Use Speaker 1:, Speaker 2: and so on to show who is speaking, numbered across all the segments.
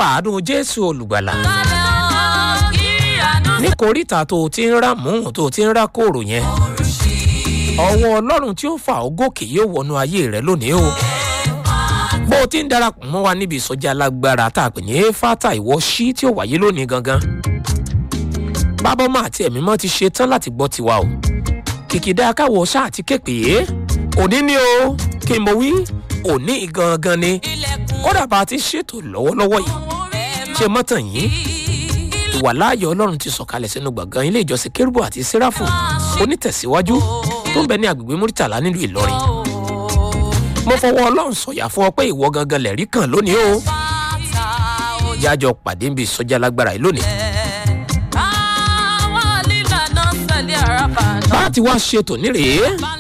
Speaker 1: nípa àánú jésù olùgbàlà ní koríta tó o ti ń rà mú tó o ti ń rà kóòrò yẹn ọwọ́ ọlọ́run tí ó fà ó gòkè yóò wọnú ayé rẹ lónìí o bó o ti ń darapọ̀ mọ́ wa níbi ìsọjí alágbára tá a pè ní fata ìwọ sí tí ó wáyé lónìí gangan bábọ́mọ́ àti ẹ̀mí mọ́ ti ṣe tán láti gbọ́ tiwa o kìkìdá káwọ ṣáà ti képe òní ni o kí n mo wí òní gangan ni kódà bá a ti ṣètò lọ́wọ́lọ́wọ́ yìí ṣe mọ́tàn yìí ìwà láàyè ọlọ́run ti sọ̀kalẹ̀ sínú gbọ̀ngàn ilé ìjọsìn kérúbù àti sẹ́ráfù onítẹ̀síwájú tó ń bẹ ní agbègbè múrítàlá nílùú ìlọrin mo fọwọ́ ọlọ́run sọ̀yà fún ọ pé ìwọ gangan lẹ̀rí kan lónìí o yájọ pàdé ń bi sọjá lágbára yìí lónìí. bá a ti wá ṣètò nírèé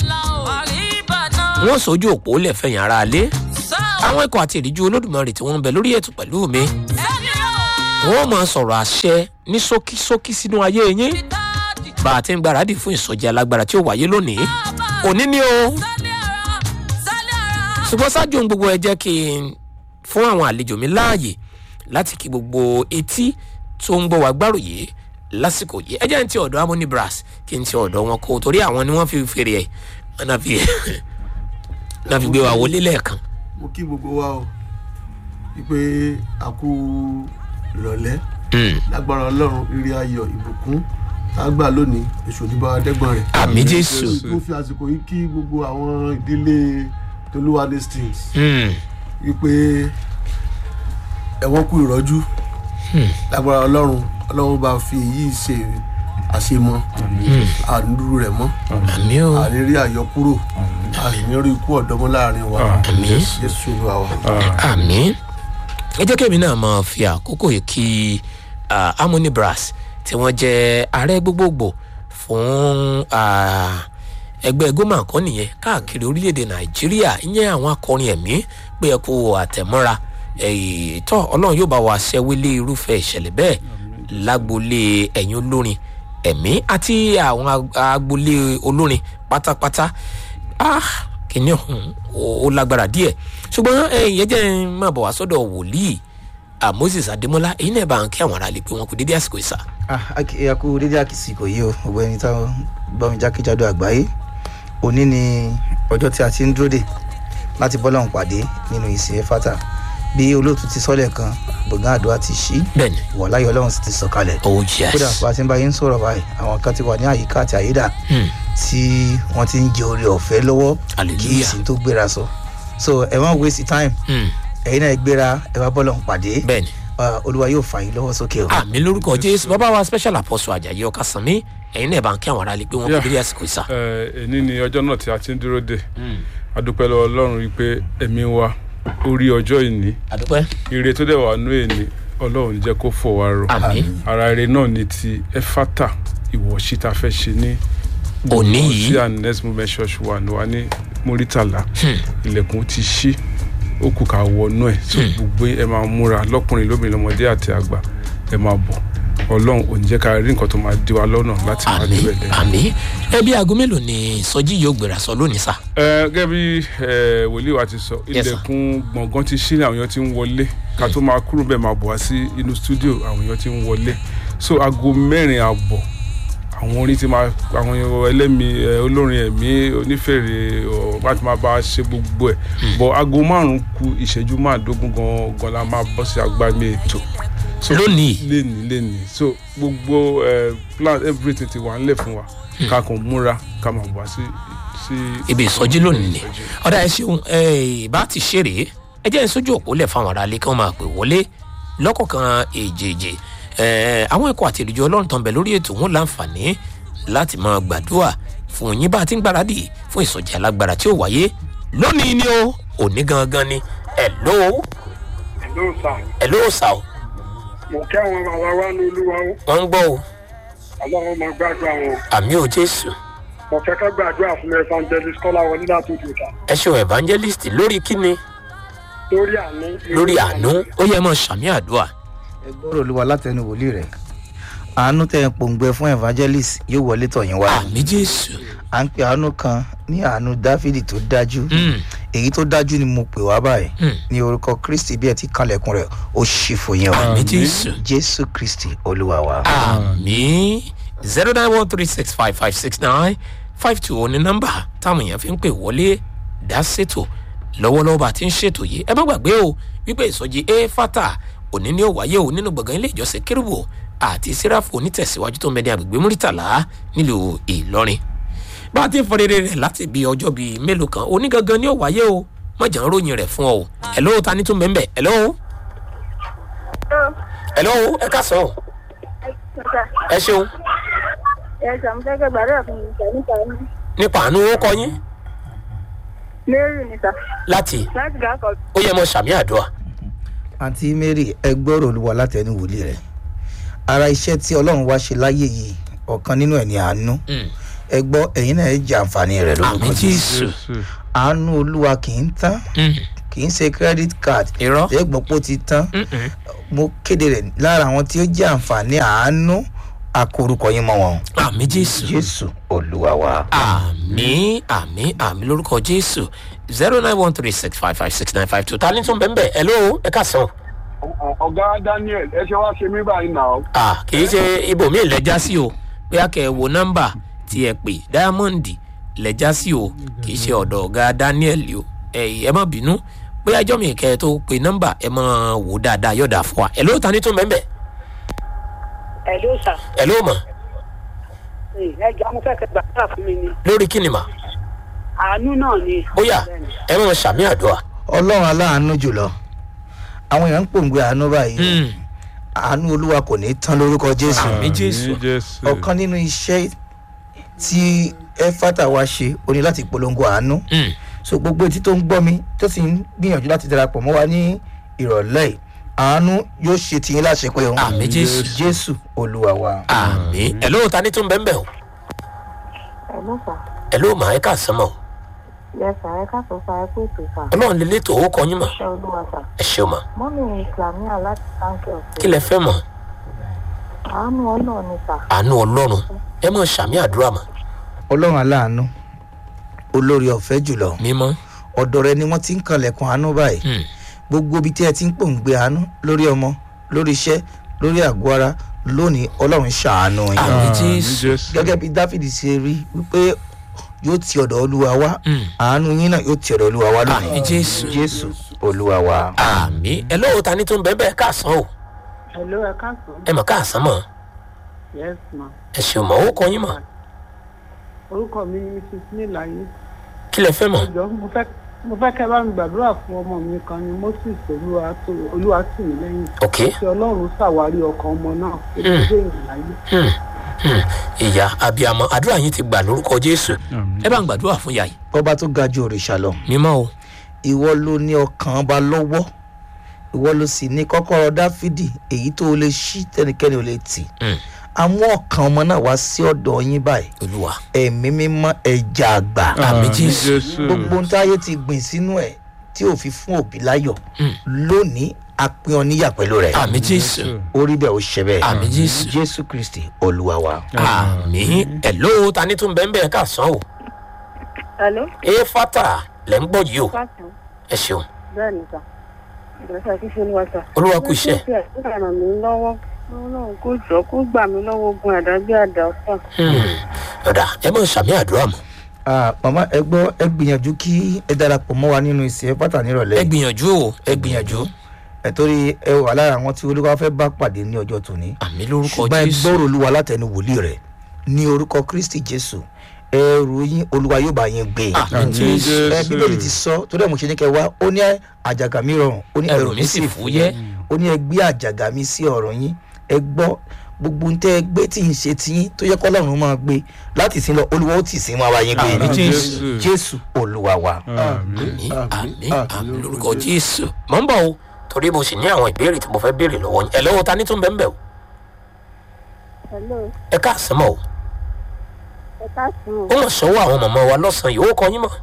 Speaker 1: wọ́n sojú òpó lẹ́fẹ̀yìn ara alé àwọn ikọ̀ àti ìríjú olódùmarè tí wọ́n ń bẹ lórí ètò pẹ̀lú mi wọ́n máa sọ̀rọ̀ àṣẹ ní ṣókíṣókí sínú ayé yín bá a ti ń gbáradì fún ìsọjí alágbára tí ó wáyé lónìí òní ni o ṣùgbọ́n ṣáájú ohun gbogbo ẹ jẹ́ kí n fún àwọn àlejò mi láàyè láti kí gbogbo etí tó ń gbọ́ wá gbárùyé lásìkò yìí ẹ jẹ́ n ti ọ̀dọ̀ harmony brass kí n ti ọ̀dọ̀ wọn kó torí àwọn ni wọ́n fi fèrè ẹ̀ wọ́n náà fi náà fi gbé wa wọlé lẹ́ẹ̀kan.
Speaker 2: mo kí gbogbo wa o wípé a kú ìrọ̀lẹ́ lágbára ọlọ́run rírí ayọ̀ ìbùkún tá a gbà lónìí èso ìdìbò adẹ́gbọ̀n rẹ̀.
Speaker 1: àmì jésù.
Speaker 2: mo fi àsìkò yìí kí gbogbo àwọn ìdílé tolúwadé stings wípé ẹ̀wọ̀n kú ìrọ́jú lágbára ọlọ́run ọlọ́run bá fi èyí ṣe àṣemọ àdúró rẹ̀ mọ́
Speaker 1: àmì o
Speaker 2: àrírí àyọkúrò àrírí ikú ọ̀dọ́mọ láàrin wa
Speaker 1: àmì
Speaker 2: jésù olúwa wa.
Speaker 1: àmì ẹ jẹ́ kẹ́mi náà máa fi àkókò yìí kí ah, harmony brass tí wọ́n jẹ́ ààrẹ gbogbogbò fún ah, ẹgbẹ́ gómà kan nìyẹn káàkiri orílẹ̀-èdè nàìjíríà ìyẹn àwọn akọrin ẹ̀mí pé ẹ kú àtẹ̀mọ́ra ẹ̀yìn tọ́ ọlọ́run yóò bá wa ṣẹ́wélé irúfẹ́ ìṣẹ̀lẹ̀ bẹ́ẹ̀ lágbolé ẹ̀yìn olórin ẹ̀mí àti àwọn ag- agbolé olórin pátápátá ah kìíní ọ̀hún ó ó lágbára díẹ̀ ṣùgbọ́n ẹ̀yìn yẹn jẹ́ ń máa bọ̀ wá sọ́dọ̀ wòlíì ah, moses adémọlá èyí náà bá ń kí àwọn ará lè pé wọn kò dédé àsìkò ìsà.
Speaker 3: ẹ kú dédé àkìsìkò yìí o gbogbo ẹni táwọn gbọ́ mi jákèjádò àgbáyé òní ni ọjọ́ tí a ti ń dúró dè láti bọ́ lọ́hùn pàdé nínú ìsìn ẹ̀fátà bí olóòtú ti sọ́lẹ̀ kan gbọ̀ngàn àdúrà ti ṣí
Speaker 1: bẹ́ẹ̀ni
Speaker 3: ìwọ̀ láyọ̀ ọlọ́run sì ti sọ̀kalẹ̀
Speaker 1: oh
Speaker 3: kódà
Speaker 1: yes
Speaker 3: bá a ti ń bá yín sọ̀rọ̀ báyìí àwọn kan ti wà ní àyíká àti àyídà
Speaker 1: Hmm.
Speaker 3: tí wọ́n ti ń jẹ oore ọ̀fẹ́ lọ́wọ́ kí
Speaker 1: Hallelujah.
Speaker 3: ìsìn tó gbéra sọ so ẹ má waste time
Speaker 1: Hmm.
Speaker 3: ẹ̀yin náà gbéra ẹ wá bọ́ lọ́hùn pàdé
Speaker 1: bẹ́ẹ̀ni
Speaker 3: Ah, olúwa yóò fà yín lọ́wọ́ sókè o.
Speaker 1: àmì lórúkọ jésù bàbá wa special apostle ajayi ọkàsánmi ẹ̀yin náà bá ń kí àwọn ará lè pé wọn kò
Speaker 4: Yeah.
Speaker 1: dédé àsìkò ìsà.
Speaker 4: ẹ ní ni ọjọ́ náà tí a ti ń dúró dè adúpẹ́ lọ́wọ́ ọlọ́run wípé ẹ̀mí wa orí ọjọ́ ìní
Speaker 1: àdúpẹ́
Speaker 4: ire tó dẹ̀ wà nú èní ọlọ́run jẹ́ kó fò wá rọ
Speaker 1: àmì
Speaker 4: ara ire náà ni ti ẹfátà ìwọ̀sí ta fẹ́ ṣe ní
Speaker 1: òní yìí
Speaker 4: sí and next movement church wà ní wa ní muritala ilẹ̀kùn ti ṣí ó kù ká wọnú ẹ̀ tó gbogbo ẹ máa múra lọ́kùnrin lóbìnrin lọ́mọdé àti àgbà ẹ máa bọ̀ ọlọ́run ò ní jẹ́ ká rí nǹkan tó máa di wa lọ́nà láti máa
Speaker 1: àmì
Speaker 4: débẹ̀ lẹ́yìn.
Speaker 1: àmì ẹbí aago mélòó ni sọjí yóò gbéra sọ lónìí sà.
Speaker 4: ẹ gẹ́gẹ́ bí ẹ, wòlíì wa ti sọ
Speaker 1: Yes, sir.
Speaker 4: ilẹ̀kùn gbọ̀ngàn ti ṣí ní àwọn èèyàn ti ń wọlé ká tó máa kúrò bẹ́ẹ̀ máa bọ̀ wá sí inú stúdíò àwọn èèyàn ti ń wọlé so aago mẹ́rin àbọ̀ àwọn orin ti máa àwọn ẹlẹ́mi ẹ, olórin ẹ̀mí onífèrè ọ, wá ti máa bá a ṣe gbogbo ẹ̀ bọ̀ aago márùn-ún ku ìṣẹ́jú márùndógún gan-an la máa bọ́ sí agbámi ètò so
Speaker 1: Lónìí?
Speaker 4: lénìí lénìí so gbogbo ẹ, plan everything ti wà ńlẹ̀ fún wa ká kàn múra ká máa bọ̀ wá sí sí
Speaker 1: ibi ìsọjí lónìí ni
Speaker 4: ìsọjí.
Speaker 1: ọ̀dà ẹ ṣeun ẹ bá ti ṣe rèé ẹ jẹ́ ìsójú òpó lẹ̀ fáwọn aráalé kí wọ́n máa pè wọlé lọ́kọ̀ọ̀kan èjèèjì ẹ àwọn ẹ̀kọ́ àti ìrìjọ ọlọ́run tán bẹ lórí ètò wọn láǹfààní láti máa gbàdúrà fún yín bá a ti ń gbáradì fún ìsọjí alágbára tí ó wáyé lónìí ni ó òní gangan ni ẹ ló
Speaker 5: ló sà
Speaker 1: ẹ ló sà ó
Speaker 5: mo kí àwọn bàbá wa ní olúwa ó
Speaker 1: wọ́n ń gbọ́ o
Speaker 5: ọlọ́run máa gbàdúrà wọn
Speaker 1: àmì ò jésù
Speaker 5: mo fẹ́ ká gbàdúrà fún evangelist kọ́lá wọlé láti òjòta
Speaker 1: ẹ ṣeun evangelist lórí kíni
Speaker 5: lórí àánú
Speaker 1: lórí àánú ó yẹ mọ sàmì àdúrà
Speaker 3: ẹ gbọ́rọ̀ olúwa látẹnu wòlíì rẹ̀ àánú tẹ̀ ń pòǹgbẹ fún evangelist yóò wọlé tọ̀yìn wá
Speaker 1: àmì jésù
Speaker 3: à ń pe àánú kan ní àánú dáfídì tó dájú
Speaker 1: Mm.
Speaker 3: èyí tó dájú ni mo pè wá báyìí
Speaker 1: Hmm.
Speaker 3: ní orúkọ kristi bí ẹ ti kanlẹ̀kùn rẹ̀ ó ṣì fún yín o
Speaker 1: àmì jésù
Speaker 3: jésù kristi olúwa wa.
Speaker 1: àmì zero nine one three six five five six nine five two ní nọ́mbà táwọn èèyàn fi ń pè wọlé dá ṣètò lọ́wọ́lọ́wọ́ bá a ti ń ṣètò yìí ẹ má gbàgbé o wípé ìsọjí e fata òní ni ó wáyé o nínú gbọ̀ngàn ilé ìjọsìn kérúbù àti sẹ́ráfù onítẹ̀síwájú tó ń bẹ ní agbègbè múrítàlá nílùú ìlọrin bá a ti ń fọdẹ́dẹ́ rẹ̀ láti bí ọjọ́ bíi mélòó kan òní gangan ni ó wáyé o mọ̀jà ń ròyìn rẹ̀ fún ọ o ẹ̀ló ta ni tún bẹ́ẹ̀ bẹ́ẹ̀ ẹ̀ló ẹ̀ló ẹ ká sọ ẹ ṣeun
Speaker 6: ẹ̀sà mo fẹ́ kẹ́ gbàdúrà fún mi sà nípa ẹni.
Speaker 1: nípa àánú ó kọ yín
Speaker 6: mary ni sà
Speaker 1: láti
Speaker 6: láti gà kọ.
Speaker 1: ó yẹ mọ sàmì àdúrà
Speaker 3: àǹtí mary ẹ gbọ́rọ̀ olúwa látẹnu wòlíì rẹ̀ ara iṣẹ́ tí ọlọ́run wá ṣe láyé yìí ọ̀kan nínú ẹ̀ ní àánú ẹ gbọ́ ẹ̀yin náà ẹ jẹ àǹfààní rẹ̀
Speaker 1: àmì
Speaker 3: lórúkọ
Speaker 1: jésù
Speaker 3: àánú olúwa kì í tán kì í ṣe credit card
Speaker 1: irọ́
Speaker 3: ẹ gbọ́ pé ó ti tán mo kéde rẹ̀ lára àwọn tí ó jẹ́ àǹfààní àánú akorúkọ yín mọ́ wọn
Speaker 1: àmì jésù
Speaker 3: jésù olúwa wa.
Speaker 1: àmì àmì àmì lórúkọ jésù zero nine one three six five five six nine five two ta ni tún bẹ́ẹ̀ bẹ́ẹ̀ ẹ ló ẹ ká sàn.
Speaker 5: ọ̀gá daniel ẹ ṣe wá ṣe mí báyìí náà.
Speaker 1: à kì í ṣe ibòmíì lẹ́jà sí o bóyá kẹ́ ẹ wo nọ́mbà tí ẹ pè diamond lẹ́jà sí o kì í ṣe ọ̀dọ̀ ọ̀gá daniel o ẹ ẹ má bínú bóyá ẹjọ́ mi kẹ́ ẹ tó pe nọ́mbà ẹ máa wò dáadáa yọ̀dà fún wa ẹ ló ta ni tún bẹ́ẹ̀ bẹ́ẹ̀
Speaker 6: ẹ ló sà
Speaker 1: ẹ ló mọ̀
Speaker 6: ẹ jọ mo fẹ́ kẹ́ gbàdúrà fún mi ni
Speaker 1: lórí kíni mà
Speaker 6: àánú náà ni.
Speaker 1: bóyá ẹ máa sàmì àdúrà.
Speaker 3: ọlọ́run aláàánú jùlọ àwọn èèyàn ń pòǹgbẹ àánú báyìí àánú olúwa kò ní tán lórúkọ jésù
Speaker 1: Àmín. Jésù.
Speaker 4: jésù
Speaker 3: ọ̀kan nínú iṣẹ́ tí ẹfátà wa ṣe o ní láti polongo àánú
Speaker 1: Mm.
Speaker 3: so gbogbo etí tó ń gbọ́ mi tó sì ń gbìyànjú láti darapọ̀ mọ́ wa ní ìrọ̀lẹ́ yìí àánú yóò ṣe tiyín láṣẹ pé o
Speaker 1: Àmín, Jésù.
Speaker 3: jésù olúwa wa.
Speaker 1: àmì ẹ ló ta ni tún bẹ́ẹ̀ bẹ́ẹ̀ o
Speaker 6: ẹ ló sà
Speaker 1: ẹ ló mà ẹ ká sàn mọ́ o
Speaker 6: yẹ sà ẹ káàtó sà ẹ kó ètò sà
Speaker 1: ọlọ́run lè létò owó kọyín mọ̀
Speaker 6: ṣé olúwa sà
Speaker 1: ẹ ṣeun mọ̀
Speaker 6: mọ́mí islamia láti sáńkì
Speaker 1: kí
Speaker 6: ọ̀sẹ̀
Speaker 1: lẹ fẹ́ mọ̀
Speaker 6: àánú ọlọ́ọ̀ ni sà
Speaker 1: àánú ọlọ́run ẹ mọ̀ sàmì àdúrà mọ̀
Speaker 3: ọlọ́run aláàánú olórí ọ̀fẹ́ jùlọ
Speaker 1: mímọ́
Speaker 3: ọ̀dọ̀ rẹ ni wọ́n ti ń kanlẹ̀kùn àánú báyìí
Speaker 1: Mm.
Speaker 3: gbogbo ibi tí ẹ ti ń pòǹgbẹ àánú lórí ọmọ lórí iṣẹ́ lórí àgọ́ ara lónìí ọlọ́run ṣàánú yín.
Speaker 1: Àmín.
Speaker 4: Àmín,
Speaker 1: Jésù.
Speaker 4: jésù
Speaker 3: gẹ́gẹ́ bí dáfídì ṣe rí wípé yóò ti ọ̀dọ̀ olúwa wá
Speaker 1: Mm.
Speaker 3: àánú yín náà yóò ti ọ̀dọ̀ olúwa wá lónìí.
Speaker 1: Àmín, Jésù.
Speaker 3: jésù olúwa wa.
Speaker 1: àmì ẹ ló ta ni tún bẹ́ẹ̀ bẹ́ẹ̀ káàsán o
Speaker 6: ẹ ló ẹ káàtó
Speaker 1: ẹ mọ̀ káàsán mọ̀
Speaker 6: yes ma
Speaker 1: ẹ ṣeun mọ̀ owó kọyín mọ̀
Speaker 6: orúkọ mi ni mrs níláyé
Speaker 1: kí lẹ fẹ́ mọ̀
Speaker 6: ẹjọ mo fẹ́ mo fẹ́ kẹ́ bá mi gbàdúrà fún ọmọ mi kan ni moses olúwa tì mí lẹ́yìn
Speaker 1: ok
Speaker 6: kí ọlọ́run ṣàwárí ọkàn ọmọ náà kí ó dé ìrìnàyè.
Speaker 1: Hmm. Hmm. ìyá abiyamọ àdúrà yín ti gbà lórúkọ jésù
Speaker 4: Àmín.
Speaker 1: ẹ bá ń gbàdúrà fún yàyí
Speaker 3: ọba tó ga ju òrìṣà lọ
Speaker 1: mímọ́ o
Speaker 3: ìwọ ló ní ọkàn ọba lọ́wọ́ ìwọ ló sì ní kọ́kọ́rọ́ dáfídì èyí tó o lè ṣí tẹnikẹ́ni ò lè tì
Speaker 1: Mm.
Speaker 3: àwọn ọkàn ọmọ náà wá sí ọ̀dọ̀ yín báyìí
Speaker 1: olúwa
Speaker 3: ẹ̀mí mímọ́ ẹja àgbà
Speaker 1: Àmín, Jésù.
Speaker 3: gbogbo ohun táyé ti gbìn sínú ẹ̀ tí ò fi fún òbí láyọ̀
Speaker 1: Mm.
Speaker 3: lónìí a pín ọ níyà pẹ̀lú rẹ̀
Speaker 1: àmì jésù
Speaker 3: orí bẹ́ẹ̀ ó ṣe bẹ́ẹ̀
Speaker 1: Àmín, Jésù.
Speaker 3: jésù kristi olúwa wa.
Speaker 1: àmì ẹ ló ta ni tún bẹ́ẹ̀ bẹ́ẹ̀ káàsán o
Speaker 6: hello
Speaker 1: ẹ fata lẹ́ ń gbọ́ yìí o
Speaker 6: káàtó
Speaker 1: ẹ ṣeun
Speaker 6: bẹ́ẹ̀ ni sà ìgbésẹ̀ kí ṣe olúwa sà.
Speaker 1: olúwa kù iṣẹ́
Speaker 6: ó ti ràn mí lọ́wọ́ ọlọ́run kò jọ kó gbà mí lọ́wọ́ ogun àdágbé àdáfà.
Speaker 1: Hmm. ọ̀dà ẹ mọ̀ sàmì àdúrà mọ̀
Speaker 3: Ah, màmá ẹ gbọ́ ẹ gbìyànjú kí ẹ darapọ̀ mọ́ wa nínú ìsìn pátá nírọ̀lẹ́
Speaker 1: ẹ gbìyànjú o ẹ gbìyànjú
Speaker 3: ẹ torí ẹ wà lára àwọn tí olúwa fẹ́ bá pàdé ní ọjọ́ tòní
Speaker 1: àmì lórúkọ
Speaker 3: ṣùgbọ́n ẹ
Speaker 1: jésù
Speaker 3: gbọ́rọ̀ olúwa látẹnu wòlíì rẹ̀ ní orúkọ kristi jésù ẹrù yín olúwa yóò bá yín gbé
Speaker 1: àmì
Speaker 4: Àmín,
Speaker 1: jésù
Speaker 3: ẹ bíbélì ti sọ torí ẹ̀ mo ṣe ní kẹ wá ó ní àjàgà mi rọrùn ó ní
Speaker 1: ẹrù mi sì fúyẹ́
Speaker 3: ó ní ẹ gbé àjàgà mi sí ọ̀rọ̀ yín ẹ gbọ́ gbogbo ń tẹ́ ẹ gbé tí ń ṣe tiyín tó yẹ kọ́lọ́run máa gbé láti sin lọ olúwa ó tì sí máa bá yín gbé
Speaker 1: Àmín, Jésù.
Speaker 3: jésù olúwa wa.
Speaker 1: àmì àmì àmì lórúkọ jésù mọ̀ ń bọ̀ o torí mo sì ní àwọn ìbéèrè tí mo fẹ́ béèrè lọ́wọ́ yín ẹ lọ́wọ́ ta ni tún bẹ́ẹ̀ bẹ́ẹ̀ o
Speaker 6: hello
Speaker 1: ẹ káàsán mọ̀ o
Speaker 6: ẹ káàsán
Speaker 1: ó mọ̀ sọ́wọ́ àwọn mọ̀mọ́ wa lọ́sàn-án yìí ó kọ yín mọ̀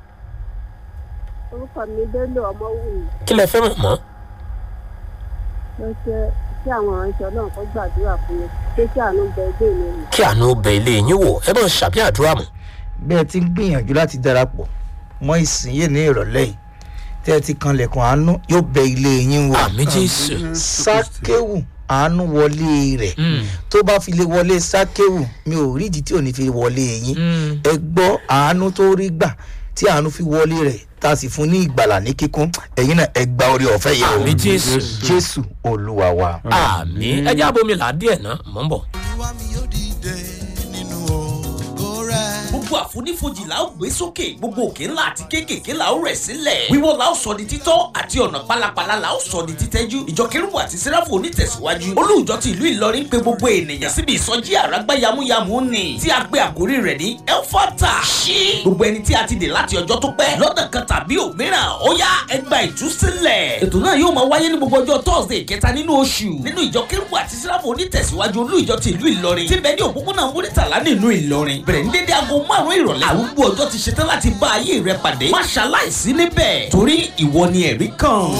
Speaker 6: orúkọ mi bello ọmọwùmí
Speaker 1: kí lẹ fẹ́ mọ̀ mọ́
Speaker 6: ló ṣe kí àwọn aránṣẹ́ ọlọ́run kó gbàdúrà fún mi pé kí àánú bẹ ilé mi rìn.
Speaker 1: kí àánú bẹ ilé yín wò ẹ mọ̀ sàbí àdúrà mọ̀
Speaker 3: bí ẹ ti ń gbìyànjú láti darapọ̀ mọ́ ìsinyìí ní ìrọ̀lẹ́ yìí tẹ́ ẹ ti kanlẹ̀kùn àánú yóò bẹ ilé yín wò
Speaker 1: àmì jésù
Speaker 3: sákéwù àánú wọlé rẹ̀ tó bá fi lè wọlé sákéwù mi ò rí ìdí tí ò ní fi wọlé yín ẹ gbọ́ àánú tó rí gbà tí àánú fi wọlé rẹ̀ tá a sì fún ní ìgbàlà ní kíkún ẹ̀yin náà ẹ gba orí ọ̀fẹ́ yẹn o
Speaker 1: àmì jésù
Speaker 3: jésù olúwa wa.
Speaker 1: àmì ẹjẹ abomi là á díẹ̀ náà mọ̀ ń bọ̀.
Speaker 7: olúwa mi yóò dìde nínú ògo rẹ̀.
Speaker 8: gbogbo àfonífojì la ó gbé sókè gbogbo òkè ńlá àti kéékèèké la ó rẹ̀ sílẹ̀ wíwọ́ la ó sọ di títọ́ àti ọ̀nà pálapàla la ó sọ di títẹ́jú ìjọ kérúbù àti sẹ́ráfù onítẹ̀síwájú olùjọ ti ìlú ìlọrin pé gbogbo ènìyàn síbi ìsọjí àràgbá yamuyamu ni tí a gbé àkórí rẹ̀ ní elfata ṣí gbogbo ẹni tí a ti dè láti ọjọ́ tó pẹ́ lọ́nà kan tàbí òmíràn ó yá ẹgbà ìtúsílẹ̀ ètò náà yóò máa wáyé ní gbogbo ọjọ́ thursday kẹta nínú oṣù nínú ìjọ kérúbù àti sẹ́ráfù onítẹ̀síwájú olùjọ ti ìlú ìlọrin tí bẹ́ẹ̀ ní òpópónà múrítàlá nínú ìlọrin bẹ̀rẹ̀ ní dédé aago márùn-ún ìrọ̀lẹ́ àrùgbó ọjọ́ ti ṣetán láti bá ayé rẹ pàdé má ṣaláìsí níbẹ̀ torí ìwọ ni ẹ̀rí kan.